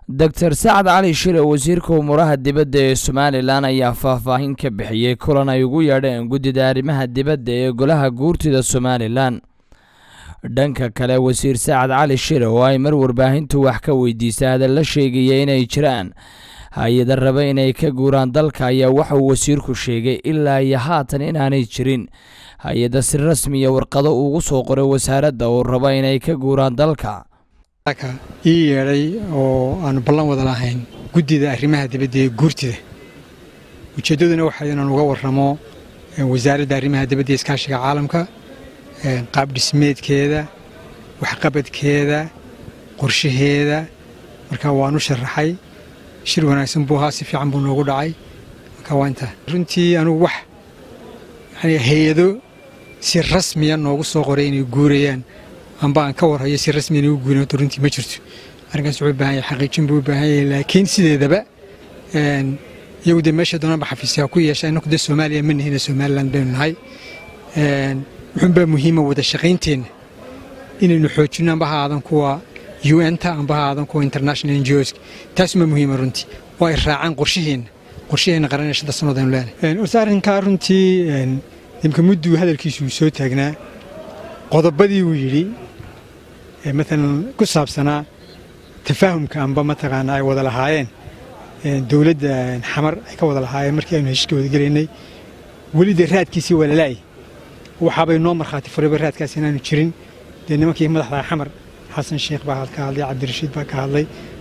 doctor sacad cali shire wasiirka umuuraha dibadda ee somalilan ayaa faahfaahin ka bixiyey kulan ay ugu yeedheen guddida arrimaha dibadda ee golaha guurtida somalilan dhanka kale wasiir sacad cali shire oo ay mar warbaahintu wax ka weydiisay hadalla sheegaya inay jiraan hay-ada raba inay ka guuraan dalka ayaa waxauu wasiirku sheegay ilaa iyo haatan inaanay jirin hay-ada si rasmiya warqado ugu soo qoray wasaaradda oo raba inay ka guuraan dalka ii yeedhay oo aanu ballan wada lahayn guddida arrimaha dibadda ee guurtida ujeeddaduna waxay inaan uga warramo wasaaradda arrimaha dibadda ee iskaashiga caalamka qaab dhismeedkeeda waxqabadkeeda qorshaheeda marka waan u sharaxay shir wanaagsan buu ahaa si fiican buu noogu dhacay marka waa intaa runtii anugu wax yani hay-ado si rasmiya noogu soo qoray inay guurayaan amba aan ka warhayo si rasmiya inay u guuran horta runtii ma jirto arrinkaas wuxuu u baahan yahay xaqiijin buu u baahan yahay laakiin sideedaba iyagu dee meesha doonanba xafiisyaa ku yeesha innaku dee soomaaliya ma nihina somaliland baynu nahay wuxuunbaa muhiima wada shaqaynteenna inaynu xoojinno amba ha aadan kuwa un-ta amba ha aadan kuwa international ngos taasumaa muhiima runtii oo ay raacaan qorshaheenna qorshaheenna qaranee shanta sannood aynu leenahay horta arrinkaa runtii imka mudduu hadalkiisu uu soo taagnaa qodobadii uu yidhi maalan ku saabsanaa tafaahumka amba mataqaanaa ay wada lahaayeen dowladda xamar ay ka wada lahaayeen markii aynu heshiiska wadagelaynay weli dee raadkiisii waa lalaay waxaabay noo markhaati furayba raadkaas inaanu jirin dee nimankii madaxda xamar xasan sheekh baa ka hadlay cabdirashiid baa ka hadlay